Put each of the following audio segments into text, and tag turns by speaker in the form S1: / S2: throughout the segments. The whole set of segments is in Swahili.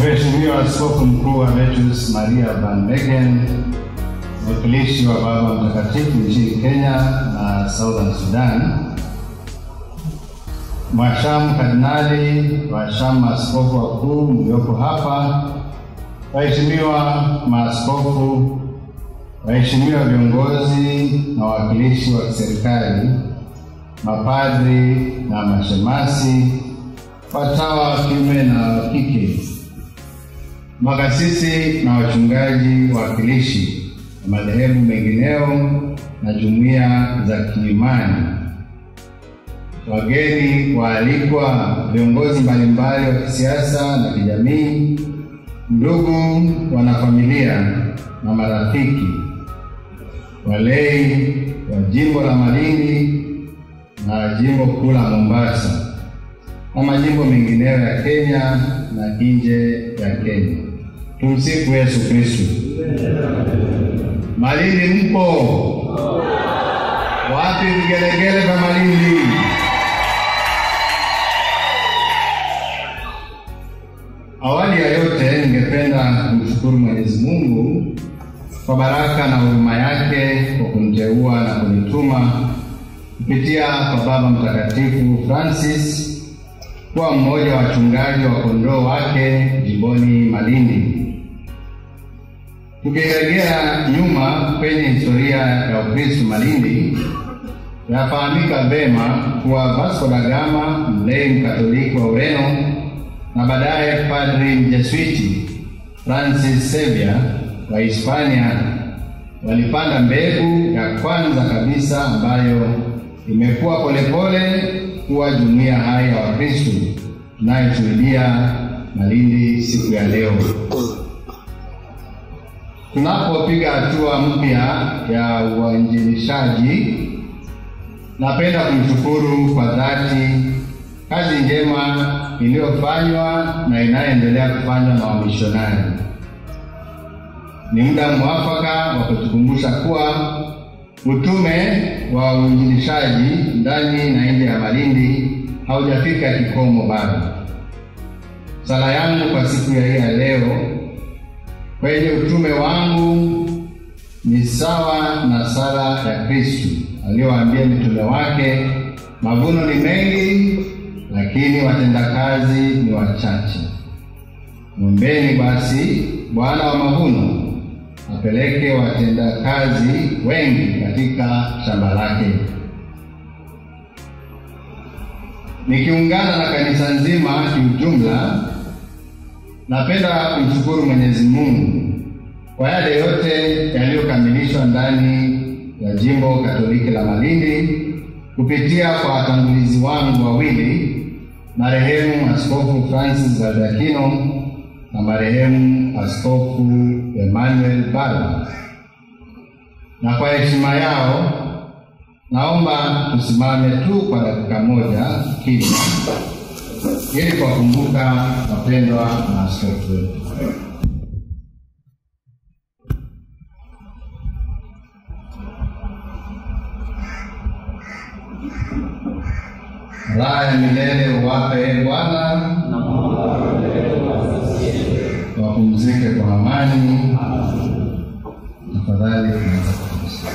S1: Mheshimiwa Askofu Mkuu Albertus Maria Van Begen, mwakilishi wa Baba Mtakatifu nchini Kenya na Southern Sudan, Mwashamu Kardinali, washamu maaskofu wakuu mlioko hapa, waheshimiwa maaskofu, waheshimiwa viongozi na wawakilishi wa kiserikali, mapadri na mashemasi, watawa wa kiume na wa kike, makasisi na wachungaji wawakilishi na madhehebu mengineo na jumuiya za kiimani, wageni waalikwa, viongozi mbalimbali wa kisiasa na kijamii, ndugu wanafamilia na marafiki, walei wa jimbo la Malindi na jimbo kuu la Mombasa na majimbo mengineyo ya Kenya na nje ya Kenya. Tumsifu Yesu Kristo. Malindi mpo? Wapi vigelegele vya Malindi? Awali ya yote, ningependa kumshukuru Mwenyezi Mungu kwa baraka na huruma yake kwa kuniteua na kunituma kupitia kwa Baba Mtakatifu Francis kuwa mmoja wa wachungaji wa kondoo wake jimboni Malindi. Tukirejea nyuma kwenye historia ya Ukristo Malindi, yafahamika vema kuwa Vasco da Gama, mlei mkatoliki wa Ureno, na baadaye padri mjesuiti Francis Xavier wa Hispania walipanda mbegu ya kwanza kabisa ambayo imekuwa polepole kuwa jumuiya hai ya Wakristo tunayoshuhudia Malindi siku ya leo. Tunapopiga hatua mpya ya uinjilishaji, napenda kumshukuru kwa dhati kazi njema iliyofanywa na inayoendelea kufanywa na wamishonari. Ni muda mwafaka wa kutukumbusha kuwa utume wa uinjilishaji ndani na nje ya Malindi haujafika kikomo bado. Sala yangu kwa siku ya hii ya leo kwenye utume wangu ni sawa na sala ya Kristu aliyowaambia mitume wake, mavuno ni mengi, lakini watendakazi ni wachache. Mwombeni basi Bwana wa mavuno apeleke watendakazi wengi katika shamba lake. Nikiungana na kanisa nzima kiujumla, napenda kumshukuru Mwenyezi Mungu kwa yale yote yaliyokamilishwa ndani ya jimbo Katoliki la Malindi kupitia kwa watangulizi wangu wawili, marehemu Askofu Francis Baldakino na marehemu Askofu Emmanuel Bala. Na kwa heshima yao, naomba tusimame tu kwa dakika moja kimya ili kuwakumbuka wapendwa na askofu wetu. Raha ya milele uwape Bwana, wapumzike kwa amani. Tafadhali tunaweza kupumzika.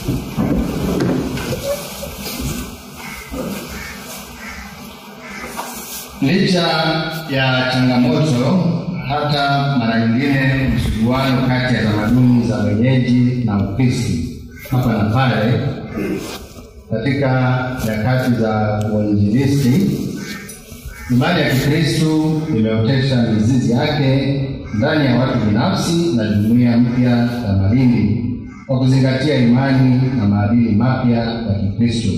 S1: Licha ya changamoto, hata mara nyingine msuguano kati ya tamaduni za wenyeji na Ukristo hapa na pale, katika nyakati za uinjilisti, imani ya Kikristo imeotesha mizizi yake ndani ya watu binafsi na jumuiya mpya ya Malindi kwa kuzingatia imani na maadili mapya ya Kikristo.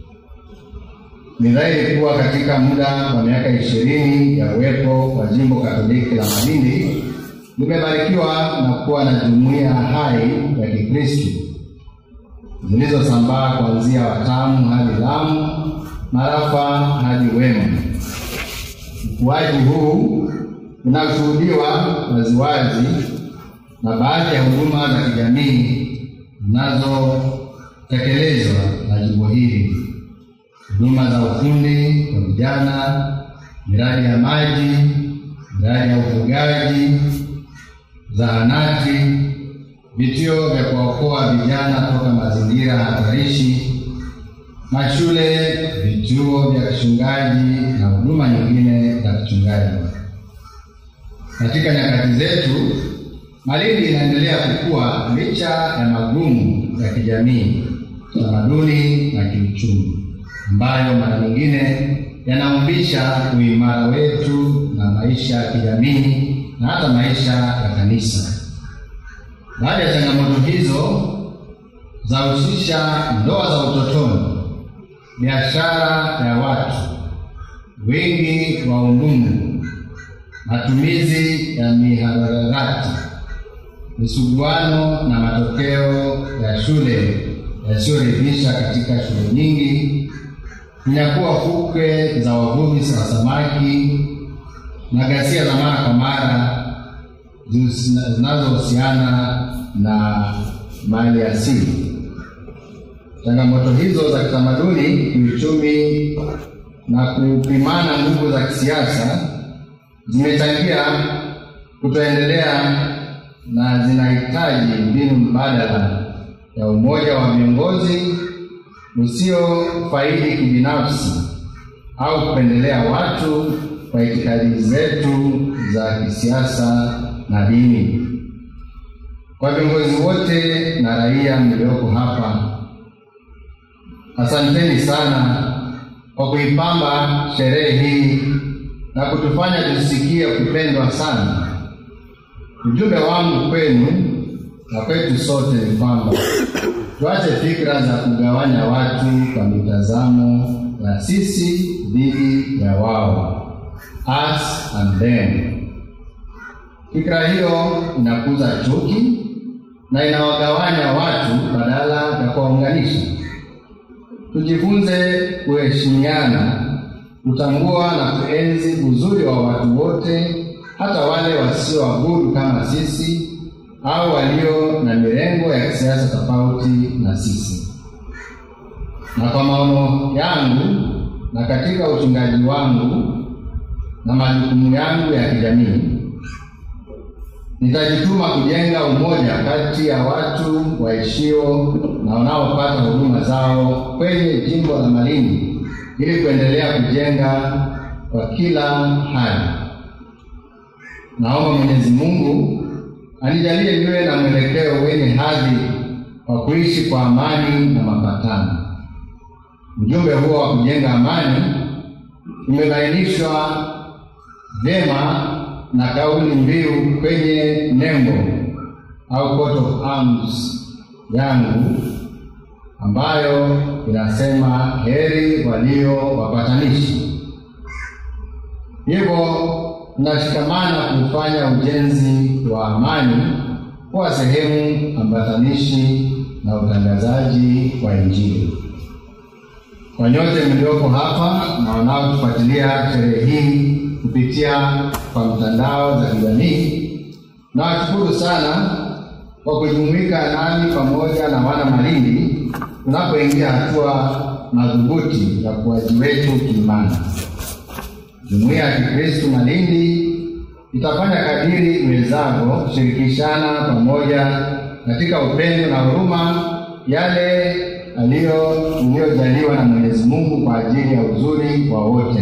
S1: Ni dhahiri kuwa katika muda wa miaka ishirini ya uwepo wa jimbo Katoliki la Malindi limebarikiwa na kuwa na jumuiya hai ya Kikristo zilizosambaa kuanzia Watamu hadi Lamu, Marafa hadi Wema. Ukuaji huu unashuhudiwa waziwazi na baadhi ya huduma za kijamii zinazotekelezwa na jimbo hili huduma za ufundi kwa vijana, miradi ya maji, miradi ya ufugaji, zahanati, vituo vya kuwaokoa vijana toka mazingira hatarishi, mashule, vituo vya kichungaji na huduma nyingine za kichungaji. Katika nyakati zetu, Malindi inaendelea kukua licha ya magumu ya kijamii, tamaduni na kiuchumi ambayo mara nyingine yanaumbisha uimara wetu na maisha ya kijamii na hata maisha ya kanisa. Baada ya changamoto hizo zahusisha ndoa za utotoni, biashara ya watu, wingi wa udumu, matumizi ya mihadarati, misuguano na matokeo ya shule yasiyoridhisha katika shule nyingi, kunyakuwa fukwe za wavuvi wa samaki na ghasia za mara kwa mara zinazohusiana na mali asili. Changamoto hizo za kitamaduni, kiuchumi na kupimana nguvu za kisiasa zimechangia kutoendelea na zinahitaji mbinu mbadala ya umoja wa viongozi usio faidi kibinafsi au kupendelea watu kwa itikadi zetu za kisiasa na dini. Kwa viongozi wote na raia mlioko hapa, asanteni sana kwa kuipamba sherehe hii na kutufanya tusikie kupendwa sana. Ujumbe wangu kwenu na kwetu sote ni kwamba tuache fikra za kugawanya watu kwa mitazamo ya sisi dhidi ya wao, us and them. Fikra hiyo inakuza chuki na inawagawanya watu badala ya kuwaunganisha. Tujifunze kuheshimiana, kutambua na kuenzi uzuri wa watu wote, hata wale wasioabudu kama sisi au walio na mirengo ya kisiasa tofauti na sisi. Na kwa maono yangu na katika uchungaji wangu na majukumu yangu ya kijamii, nitajituma kujenga umoja kati ya watu waishio na wanaopata huduma zao kwenye jimbo la Malindi ili kuendelea kujenga kwa kila hali. Naomba Mwenyezi Mungu anijalie niwe na mwelekeo wenye hadhi wa kuishi kwa amani na mapatano. Ujumbe huo wa kujenga amani umebainishwa vyema na kauli mbiu kwenye nembo au coat of arms yangu ambayo inasema heri walio wapatanishi. Hivyo tunashikamana kufanya ujenzi wa amani kuwa sehemu ambatanishi na utangazaji wa Injili. Kwa nyote mlioko hapa na wanaotufuatilia sherehe hii kupitia kwa mtandao za kijamii, nawashukuru sana kwa kujumuika nami pamoja na wana Malindi tunapoingia hatua madhubuti ya ukuaji wetu kiimani. Jumuiya ya Kikristo Malindi itafanya kadiri iwezavyo kushirikishana pamoja katika upendo na huruma yale aliyojaliwa na Mwenyezi Mungu kwa ajili ya uzuri wa wote.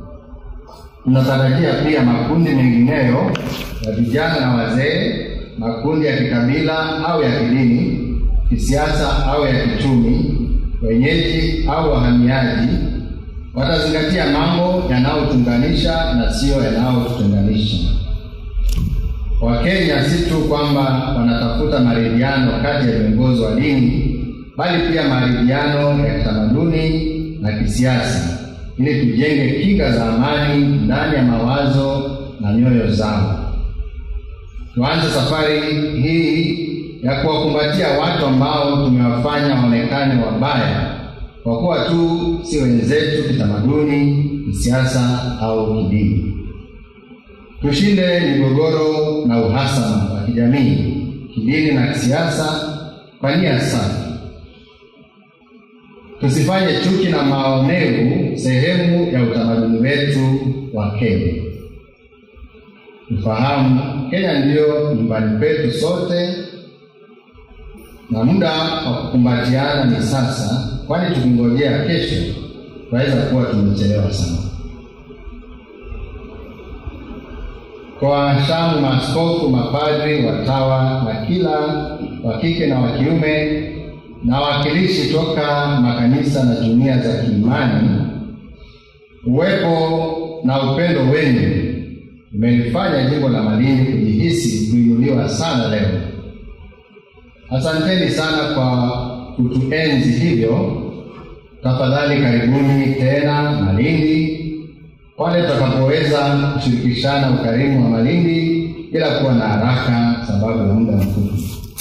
S1: Tunatarajia pia makundi mengineyo ya vijana na wazee, makundi ya kikabila au ya kidini, kisiasa au ya kichumi, wenyeji au wahamiaji watazingatia mambo yanayotunganisha na siyo yanayotutenganisha. Wakenya si tu kwamba wanatafuta maridhiano kati ya viongozi wa dini, bali pia maridhiano ya kitamaduni na kisiasa, ili tujenge kinga za amani ndani ya mawazo na nyoyo zao. Tuanze safari hii ya kuwakumbatia watu ambao tumewafanya waonekane wabaya kwa kuwa tu si wenzetu kitamaduni, kisiasa au kidini. Tushinde migogoro na uhasama wa kijamii, kidini na kisiasa kwa nia safi. Tusifanye chuki na maonevu sehemu ya utamaduni wetu wa Kenya. Ufahamu Kenya ndiyo nyumbani petu sote, na muda wa kukumbatiana ni sasa, kwani tukingojea kesho tunaweza kuwa tumechelewa sana. Kwa washamu, maaskofu, mapadri, watawa na kila wa kike na wa kiume na wawakilishi toka makanisa na jumuiya za kiimani, uwepo na upendo wenu umelifanya jimbo la Malindi kujihisi kuinuliwa sana leo. Asanteni sana kwa kutuenzi hivyo. Tafadhali karibuni tena Malindi pale tutakapoweza kushirikishana ukarimu wa Malindi bila kuwa na haraka sababu ya muda mfupi.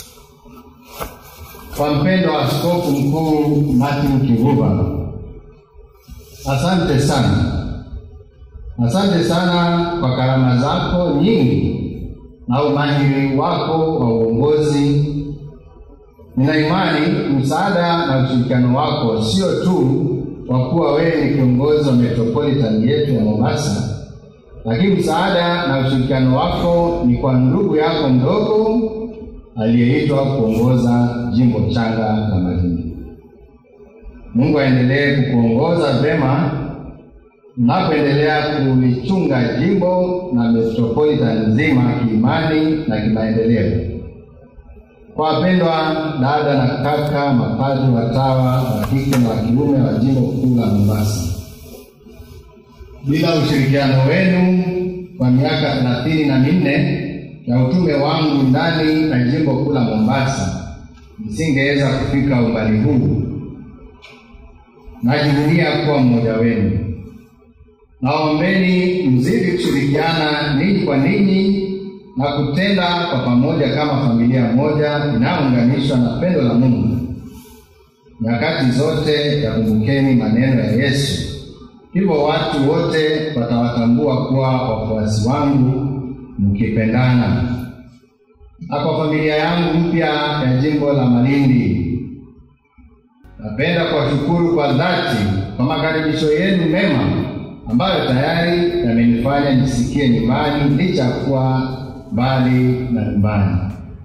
S1: Kwa mpendo wa Askofu Mkuu Martin Kivuva, asante sana, asante sana kwa karama zako nyingi na umahiri wako wa uongozi. Nina imani msaada na ushirikiano wako sio tu kwa kuwa wewe ni kiongozi wa metropolitan yetu ya Mombasa, lakini msaada na ushirikiano wako ni kwa ndugu yako mdogo aliyeitwa kuongoza jimbo changa la Malindi. Mungu aendelee kukuongoza vema mnapoendelea kulichunga jimbo na metropolitan nzima kiimani na kimaendeleo. Kwa wapendwa dada na kaka, mapadri, watawa wa kike na wa kiume wa jimbo kuu la Mombasa, bila ushirikiano wenu kwa miaka thelathini na minne ya utume wangu ndani ya jimbo kuu la Mombasa, nisingeweza kufika umbali huu. Najivunia kuwa mmoja wenu. Naombeni mzidi kushirikiana ninyi kwa ninyi na kutenda kwa pamoja kama familia moja inayounganishwa na pendo la Mungu. Nyakati zote yakumbukeni maneno ya Yesu, hivyo watu wote watawatambua kuwa wafuasi wangu mkipendana. Na kwa familia yangu mpya ya jimbo la Malindi, napenda kuwashukuru kwa dhati kwa makaribisho yenu mema ambayo tayari yamenifanya nisikie nyumbani licha ya kuwa mbali na nyumbani.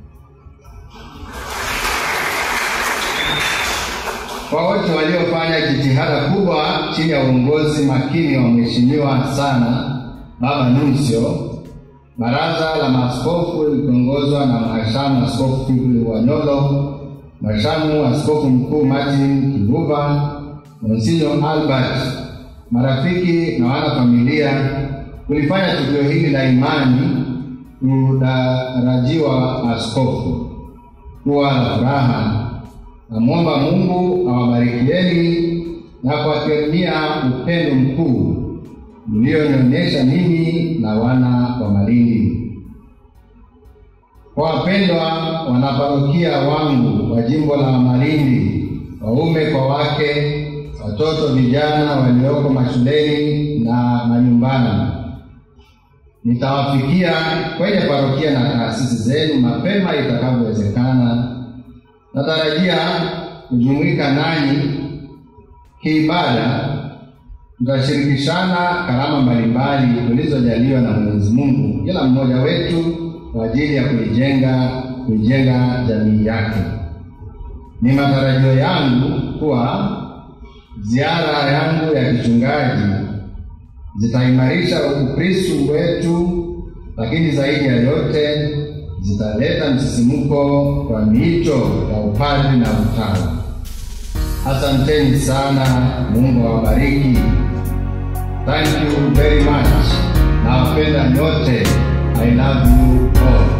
S1: Kwa wote waliofanya jitihada kubwa chini ya uongozi makini wa Mheshimiwa sana Baba Nuncio, Baraza la Maaskofu likiongozwa na Mhashamu Askofu Fikiri Wanyolo, Mhashamu Askofu Mkuu Martin Kivuva, Monsinyo Albert, marafiki na wana familia, kulifanya tukio hili la imani kudarajiwa askofu kuwa na furaha. Namwomba Mungu awabarikieni na kuwakirimia upendo mkuu mlionionyesha ninyi na wana wa Malindi. Kwa wapendwa wanaparokia wangu wa jimbo la Malindi, waume kwa wake, watoto vijana walioko mashuleni na manyumbani, nitawafikia kwenye parokia na taasisi zenu mapema itakavyowezekana. Natarajia kujumuika nanyi kiibada tutashirikishana karama mbalimbali tulizojaliwa na Mwenyezi Mungu, kila mmoja wetu kwa ajili ya kuijenga kuijenga jamii yake. Ni matarajio yangu kuwa ziara yangu ya kichungaji zitaimarisha Ukristo wetu, lakini zaidi ya yote zitaleta msisimko kwa miito ya upadri na utawa. Asanteni sana, Mungu awabariki. Thank you very much. Nawapenda nyote. I love you all.